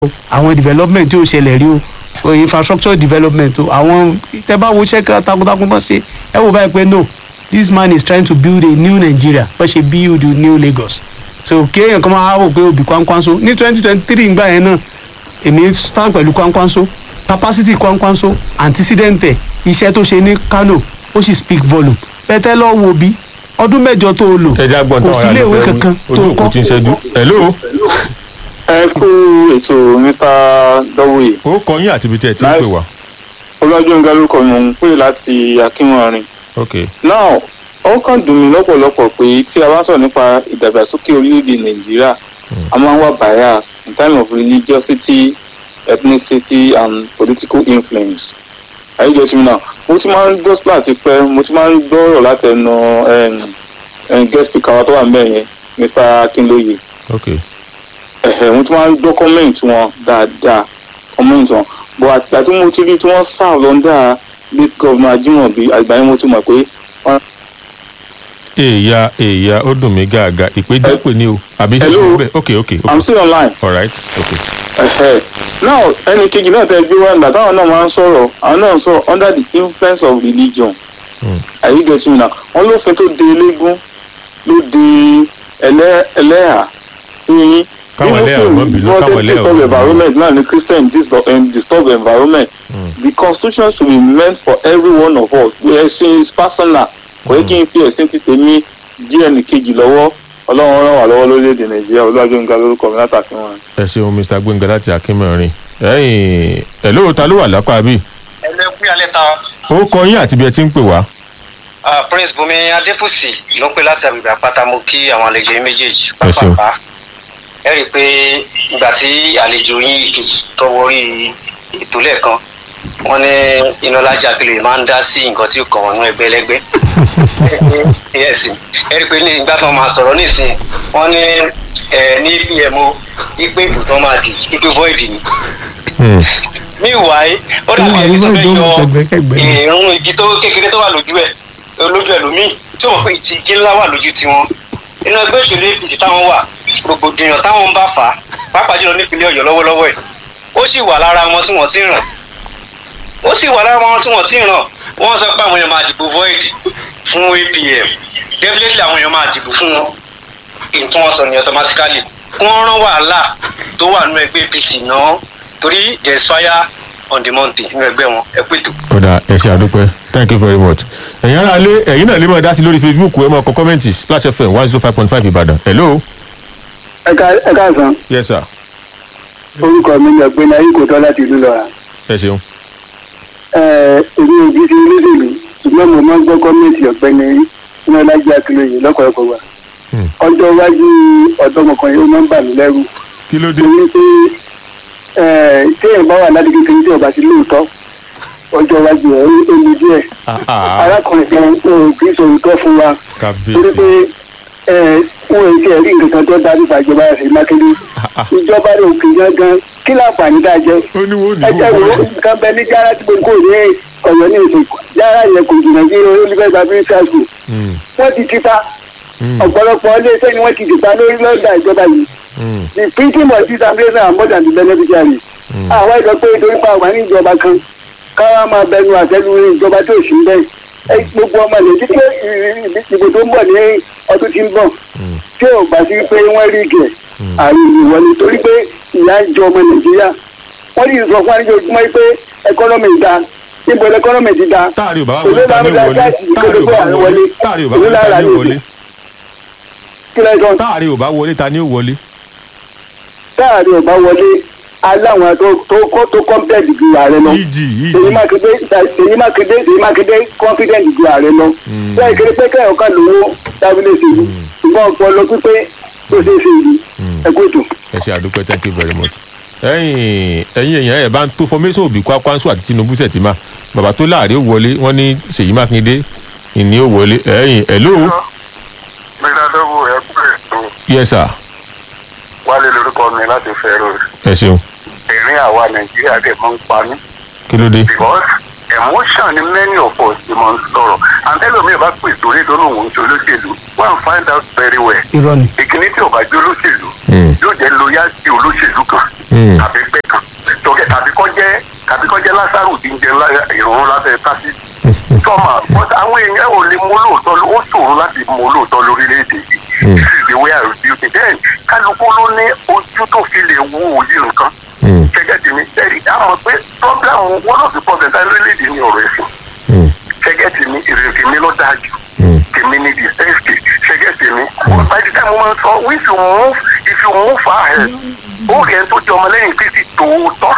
àwọn development tí ó ṣẹlẹ̀ rí o infrastructure development o àwọn tẹ bá wo iṣẹ́ takuntakun tó ṣe ẹ wò báyìí pé no this man is trying to build a new Nigeria bó ṣe build new Lagos so kéèyàn kan máa wò pé òbí kwankwanso ní twenty twenty three ngbà yẹn náà èmi stand pẹ̀lú kwankwanso capacity kwankwanso antecedent iṣẹ́ tó ṣe ní Kano ó sì speak volume pẹ̀tẹ́ lọ wo bí ọdún mẹ́jọ tó o lò ẹja gbọ́n kò sí ilé ìwé kankan tó ojú kọ́ òkú ti ń ṣẹ́jú hello ẹ kú ètò mr dọwọye ó kọ yín àti ibi tí ẹ ti ń pè Nice. wá olùwàjọǹga lórúkọ mi ń pè láti akínwọrin ok now ó kàn dùn mí lọ́pọ̀lọpọ̀ pé tí a bá sọ̀rọ̀ nípa ìdàgbàsókè orílẹ̀-èdè nàìjíríà a máa ń wá bias in time of religiosity ethnicity and political influence àyíjọ tí mi náà mo ti máa ń gbọ́ sílá àti pẹ́ mo ti máa ń gbọ́ ọ̀rọ̀ látẹnu em, em, guest speaker wa tó wà níbẹ̀ yẹn mr akinloye ok ẹ̀hẹ̀ mo ti máa ń gbọ́ comment wọn dáadáa comment wọn but àtìgbà tí mo ti rí tí wọ́n serve lọ́ndà late governor Ajimobi àgbà yẹn mo ti mọ̀ pé wọ́n èèyà èèyà ó dùn mí gàgà ìpéjọ pè ní o àbí ṣe Hello. ṣe bẹ́ẹ̀ ok ok ok i'm still online alright ok ẹ̀hẹ̀ now ẹnì kejì náà tẹ́ gbé wá nígbà táwọn náà máa ń sọ̀rọ̀ àwọn náà ń sọ̀rọ̀ under the influence of religion Hmm. are you getting me now wọ́n lófin tó de eléégún ló de ẹlẹ́ ẹlẹ́hà yín Káwọn ẹlẹ́hà má bínú, wọ́n káwọn ṣe ẹlẹ́hà disturb má bínú. environment náà ni christian disturb, um, disturb environment the constitution should be meant for every one of us ẹ̀sìn is personal kò yẹ kí n fi ẹ̀sìn ti tèmi díẹ̀ ní kejì lọ́wọ́ ọlọ́run ràn wá lọ́wọ́ lórílẹ̀‐èdè nàìjíríà olúwàjọ́nga lórúkọ mi látàkì wọn. ẹ ṣeun mr gbẹngà láti akínmọrin ẹyìn hello ta ló wà lápá bí ẹlẹ́kùn alẹ́ ta ó kọ yín àti ibi ẹ ti ń pè wá ah, prince bùnmi adéfúsì ló ń pè láti àgbègbè àpáta mo kí àwọn àlejò yín méjèèjì Ẹ ṣeun. pápápá ẹ rí i pé ìgbà tí àlejò yín tọwọ́rí ètò lẹ́ẹ̀kan wọ́n ní inálájà kìlè máa ń dá sí nǹkan tí ó kàn wọ́n nú ẹgbẹ́ ẹlẹ́gbẹ́ yes ẹ rí i pé ní ìgbà tí wọ́n máa sọ̀rọ̀ nísìnyí wọ́n ní ẹ ní pmo ipe ìbò tó máa dì ipe void ni Hmm. meanwhile ó dàbí Wọ́n ẹni tó máa fẹ́ ń yọ gbọ́ ẹgbẹ́kẹ́gbẹ́. ìrún igi tó kékeré tó wà lójú ẹ̀ lójú ẹlòmíì tí wọ́n pè tí igi ńlá wà lójú tiwọn inú ẹgbẹ́ òṣèlú apc táwọn wà rògbòdìyàn táwọn ń bá fà á pàápàá jùlọ nípínlẹ̀ ọ̀yọ́ lọ́wọ́lọ́wọ́ ẹ̀ ó sì wà lára wọn tí wọ́n ti ràn ó sì wà lára wọn tí wọ́n ti ràn wọ́n sọ pé àwọn èèyàn máa dìbò void fún apm definitely àwọn èèyàn máa dìbò fún wọn nǹkan wọn sọ ní automatically kí wọ́n rán wàhálà tó wà nínú ẹgbẹ́ apc náà torí there is fire on the mountain nínú ẹgbẹ́ wọn ẹ pètò. ọ̀dà ẹ ṣe àdúpẹ́ thank you very much ẹ̀yin ará lé ẹ̀yin náà lè máa dá sí lórí facebook ẹ máa kọ kọ́mẹ́ǹtì splash fm one zero five point five ìbàdàn hello ẹ káàsán yes sir orúkọ mi ni ọ̀gbẹ́ni ayíkòtọ́ láti ìlú lọ́ra ẹ ṣeun èmi ò bí ṣe olóṣèlú ṣùgbọ́n mo máa ń gbọ́ gọ́ọ̀mẹ̀ntì ọ̀gbẹ́ni inálájí akínlóye lọ́kọ̀ọ́kọ̀ wa Hmm. ọjọ́ iwájú ọ̀dọ́mọkùnrin ó máa ń bà mí lẹ́rù kí ló dé torí pé eh, téèyàn bá wà láti kékeré tí ọba sí lóòótọ́ ọjọ́ iwájú ẹ̀ ó le díẹ̀ Ah, ah, arákùnrin kan ò kì í sọ òótọ́ fún wa torí kábíyèsí pé wọn ò tiẹ̀ rí nǹkan kan tó dájú fún ìjọba ẹ̀sìn mákindé Ah, ah. ìjọba rẹ̀ òkè gangan kí láǹfààní dáa jẹ́ ó ní wo ní ẹjẹ wo wo nǹkan bẹ ní jára tí gbogbo ní ọ̀yọ́ ní èdè jára yẹn kò jìnnà sí olùfẹ́gbà bíríṣà school Hmm, wọ́n ti tipa hmm, ọ̀pọ̀lọpọ̀ iléeṣẹ́ ni wọ́n ti dìpa lórí lọ́dà ìjọba yìí hmm, the printing of this ambition are more than the beneficiary hmm. àwọn ìjọ pé torí pa àwọn ní ìjọba kan káwá máa bẹnu àtẹnu ìjọba tó sì ń bẹ́ẹ̀ ẹ gbogbo ọmọ ilẹ̀ títí ìbò tó ń bọ̀ ní ọdún tí ń bọ̀ Hmm. tí ò bá sí pé wọ́n rí ìgẹ̀ àrùn ìwọlé torí pé ìyá ń jọ ọmọ nàìjíríà wọ́n ní sọ fún àníjọ́júmọ́ pé ẹkọ́nọ́mì da níbo ẹkọ́nọ́mì ti da táàrí ò bá wọlé ta ní wọlé táàrí ò bá wọlé táàrí ò bá wọlé ta ní wọlé kí lẹ́sọ̀ táàrí ò bá wọlé ta ní wọlé táàrí ọba wọlé aláwọn tó tó kọ́ tó kọ́mpẹ́ẹ̀tì ju ààrẹ lọ ìjì èyí ìjì mákindé èyí mákindé èyí mákindé confident ju ààrẹ lọ bẹ́ẹ̀ kéré pé kẹ́hìn kan lówó tábìlì ṣèlú ṣùgbọ́n ọpọlọ pípé tó ṣe é ṣe yìí ẹ̀kú ètò. ẹ ṣe àdúpẹ́ thank you very much ẹ̀yin ẹ̀yin èèyàn ẹ̀ bá ń tó fọmẹ́sọ̀ òbí kwakwanso àti tinubu sẹ̀tìmá bàbá tó láàrin ó wọlé wọ́n ní ṣèyí mákindé ìní ó wọlé ẹ̀yin hello gbẹdàdọ́wọ́ ẹkú ètò yes sir wálé lórúkọ mi láti fẹ́rọ ẹ ṣeun ẹ̀rín àwa nàìjíríà dẹ̀ máa ń pa mí kí ló dé because emotion ni many of us ti máa ń sọ̀rọ̀ and ẹlòmíì bá pè sórí tó lóun ń ṣe olóṣèlú go and find out very well irọ́ ni ìkíní tí ọba jẹ́ olóṣèlú Hmm. yóò jẹ́ loyalty olóṣèlú kan Mm. tàbí gbẹ́ kan tọ́kẹ́ tàbí kọ́ jẹ́ tàbí kọ́ jẹ́ lásàrò tí ń jẹ lá- ìrọ̀rùn lábẹ́ tásìtì sọ́mà but àwọn èèyàn ò lè mú lóòótọ́ ó ṣòro láti mú lóòótọ́ lórílẹ̀‐èdè yìí Mm. this is the way I review it then kálukú ló ní ojú tó fi lè wo òye nǹkan Mm. gẹ́gẹ́ tèmi ẹ̀rí a mọ̀ pé problem one of the problems lórílẹ̀‐èdè ní ọ̀rọ̀ ẹ̀sìn Mm. gẹ́gẹ́ tèmi ìrètí mi ló dáa jù Mm. tèmi ní the best gẹ́gẹ́ tèmi by the time mo máa ń sọ if you move if you move ahead ó rí ẹni tó jẹ́ ọmọlẹ́yìn kristi tòótọ́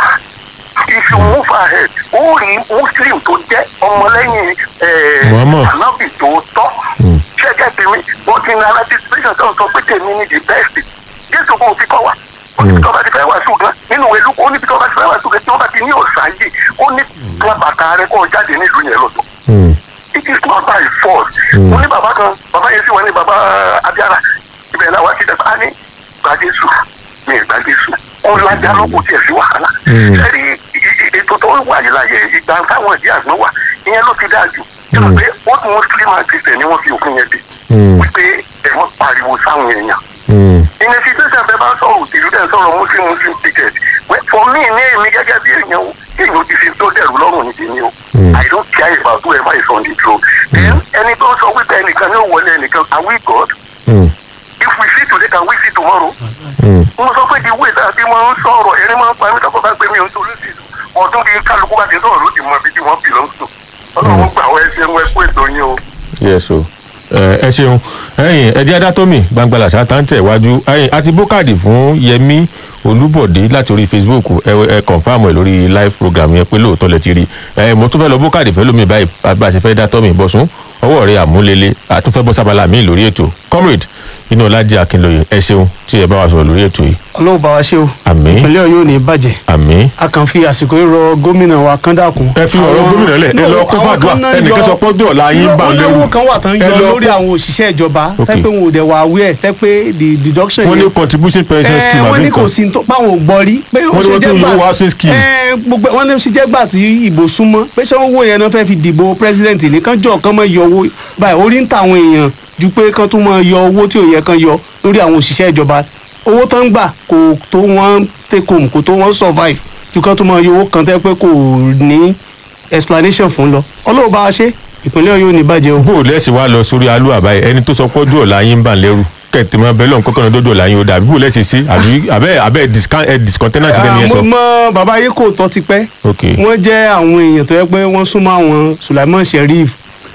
if you move ahead ó rí muslim tó jẹ́ ọmọlẹ́yìn eh, Muhammad. anabi tòótọ́ Mm. gẹ́gẹ́ tèmi mo ti ní anticipation tó ń sọ pé tèmi ní the best jésù kò fi kọ́ wa ó ní bí tọ́ba ti fẹ́ wá ṣùgbọ́n nínú ìwé lukú ó ní bí tọ́ba ti fẹ́ wá ṣùgbọ́n tí wọ́n bá ti ní ọ̀sán yìí ó ní bàtà rẹ kọ́ jáde nílùú yẹn lọ́tọ̀ Mm. it is not by force. Mm. mo ní bàbá kan bàbá yẹn sì wọ́n ní bàbá abiyara ibẹ̀ náà wá sí dẹ́gbà á ní gbàdésù ní ìgbàdésù ó lájà lóko tiẹ̀ sí wàhálà. Mm. ẹ̀rí i- i- ètò tó wà yìí láyé ìgbà táwọn ìdí àgbọn wà ìyẹn ló ti dáa jù. ṣé Mm. o pé ó tún muslim and christian ni wọ́n fi òfin yẹn dé. Mm. wípé ẹ̀wọ̀n pariwo sáwọn èèyàn Mm. in a situation bẹ́ẹ̀ bá ń sọ̀rọ̀ òṣèlú dẹ̀ ń sọ̀rọ̀ muslim muslim ticket Well, for me ní èmi gẹ́gẹ́ bí èèyàn o èèyàn ti fi tó dẹ̀rù lọ́rùn ní tèmi o Mm. i don't care about whoever is on the throne then ẹni tó ń sọ wípé ẹnìkan ní òwòlé ẹnìkan are we god Mm. if we see today can we see tomorrow Mm. mo sọ pé the way that bí mo ń sọ̀rọ̀ ẹni máa ń pa mí tọ́kọ̀ bá gbé mi ò ń torí sí ọdún bíi kálukú bá ti sọ̀rọ̀ ló ti mọ ibi tí wọ́n belong to ọlọ́run gbà wọ́n ẹ ṣeun ẹ kú ètò yín o. yes o ẹ ẹ ṣeun ẹyìn ẹdí adátómì gbangbala ṣàtàǹtẹ̀ iwájú ẹyìn àti bókàdì fún yẹmí olúbọ̀dé láti orí facebook ẹ ẹ kọ̀nfàmù ẹ lórí live program yẹn pé lóòótọ́ lẹ ti rí ẹ mo tún fẹ́ lọ bókàdì fẹ́ lómi báyìí bá a ṣe fẹ́ dá tọ́mì bọ́sùn ọwọ́ rẹ̀ àmúlélẹ̀ àtúnfẹ́ bọ́ sábàlá mi lórí ètò comrade inú ọlájì akínlóye ẹ ṣeun tí ẹ bá wa sọ̀rọ̀ lórí ètò yìí ọlọ́run bá wa ṣe o àmì ìpínlẹ̀ ọ̀yọ́ ò ní bàjẹ́ àmì a kàn fi àsìkò yìí rọ gómìnà wa kọ́ńdàkùn. ẹ fi ọ̀rọ̀ gómìnà lẹ̀ ẹ lọ kó fàdúrà ẹnìkan sọ pọ́jọ́ ọ̀la yín bá ń lẹ́rù olówó kan wà tán ẹ yọ lọ lórí kó- àwọn òṣìṣẹ́ ìjọba Ok. tẹ́ pé wọn ò dẹ̀ wà aware tẹ́ pé the deduction wọ́n ní yẹn contribution pension ẹ scheme wọ́n àbí ní kò nǹkan sí tó páwọn ò gbọ́ rí pé ó Wọ́n ní ṣe wọ́n jẹ́ tún gbà lo housing scheme. ẹ gbogbo wọ́n ní ó ṣe jẹ́ gbà tí ìbò súnmọ́ pé ṣé wọ́n wò yẹn náà fẹ́ fi dìbò president nìkan jọ kan mọ́ yọ owó báyìí orí ń ta àwọn èèyàn ju pé kán tún mọ́ yọ owó tí ò yẹ kán yọ lórí àwọn òṣìṣẹ́ ìjọba owó tán ń gbà kò tó wọ́n take home kò tó wọ́n survive ju kán tún mọ́ yọ owó kan tẹ́ pé kò ní explanation fún lọ ọlọ́run bá wa ṣe ìpínlẹ̀ ọ̀yọ́ ò ní bàjẹ́ o. bó o lẹ́sìn wá lọ sórí alú àbáyé ẹni tó sọ pọ́jú ọ̀la yín bà ń lẹ́rù kẹ̀tì mọ́ bẹ́ẹ̀ lọ́n kọ́kànlá dọ́dọ̀ ọ̀la yín ó dà bí bó o lẹ́sìn sí àbí abẹ́ abẹ́ discount ẹ discontinent lẹ́ni yẹn sọ. mo mọ bàbá yìí kò tọ́ ti pẹ́ ok wọ́n jẹ́ àwọn èèyàn tó yẹ pé wọ́n súnmọ́ àwọn sulaiman sheriff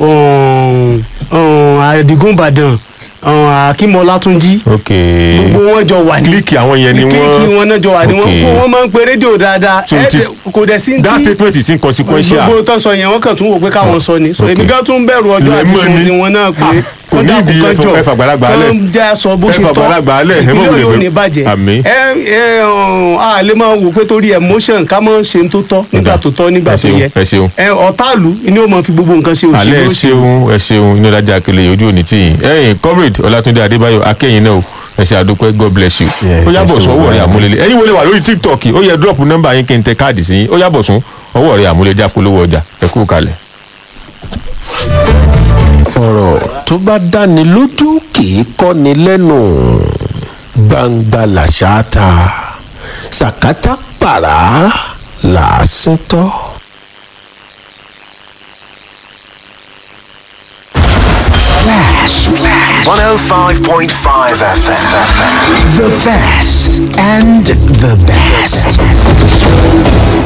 um, um, adigun badan um, akim ọlátúnjí ok gbogbo wọn jọ wà ní kílíkì àwọn yẹn ni wọ́n kílíkì wọn náà jọ wà ní wọn Ok. gbogbo wọn máa ń pe rédíò dáadáa So it ẹ is- kò dẹ̀ sí that tí statement is inconsequential gbogbo tó sọ yẹn wọ́n kàn tún wò pé káwọn sọ ni so Ok. èmi gan tún bẹ̀rù ọjọ́ àti Lẹ́mọ̀ sùn ni. tiwọn náà pé Ah, kò kán ní dàkú ìdí kán ẹfọ- jọ ẹfọ àgbàlagbà lẹ̀. kán já sọ bó ṣe Ẹfọ tọ́ àgbàlagbà lẹ̀, ẹ má ìpínlẹ̀ wulẹ̀ yóò bẹ̀rù. ní bàjẹ́ Àmín. ẹ ẹ ọ̀hún, a lè máa wò pé torí emotion ká máa ṣe ń tó tọ́ nígbà tó tọ́ nígbà ẹ tó ṣeun, yẹ ẹ ṣeun. ẹ ọ̀táàlú ni ó máa fi gbogbo nǹkan ṣe alẹ́ òṣèlú ẹ òṣèlú ṣeun ẹ ṣeun inú ọ̀làjà akele ojú òní tì yín ẹ̀yin comrade ọlátúndé adébáyọ̀ akẹ́yìn náà o ẹ ṣe àdókòẹ́ god bless you Yes, ó yàbọ̀ ẹ ṣe sún ọwọ́ òwúrọ̀ rẹ̀ àmì. àmúlélẹ̀ ẹ̀yin wọlé wà lórí tiktok ó yẹ drop nọ́mbà yín kí n tẹ káàdì sí yín ó yàbọ̀ sún ọwọ́ rẹ̀ àmúlélẹ̀ àpolówó ọjà ẹ kú kalẹ̀. ọ̀rọ̀ tó bá dáni lójú kì í kọ́ni lẹ́nu gbangba làṣà ta sàkátà pàrà làásìn tọ́. Flash. 105.5 FM. The best and the best.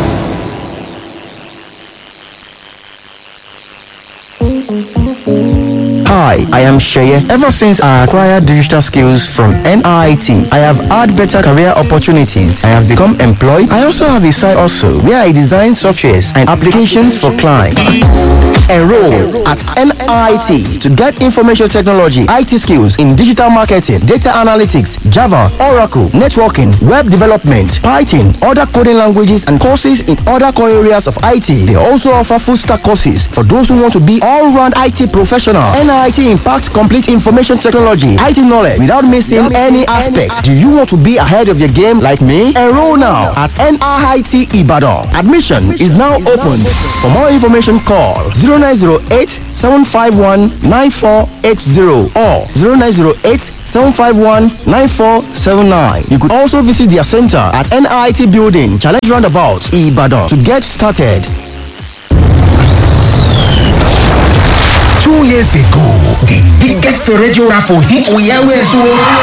Hi, I am Sheye. Ever since I acquired digital skills from NIT, I have had better career opportunities. I have become employed. I also have a side also where I design softwares and applications for clients. Enroll at NIT to get information technology, IT skills in digital marketing, data analytics, Java, Oracle, networking, web development, Python, other coding languages, and courses in other core areas of IT. They also offer full stack courses for those who want to be all round IT professional. NIT impacts complete information technology, IT knowledge without missing any aspect. Do you want to be ahead of your game like me? Enroll now at NIT Ibadan. Admission is now open. For more information, call 0908 751 9480 or 0908 751 9479. You could also visit their center at NIT Building, Challenge Roundabout, Ibadan to get started. Two years ago, the biggest radio raffle hit we always won.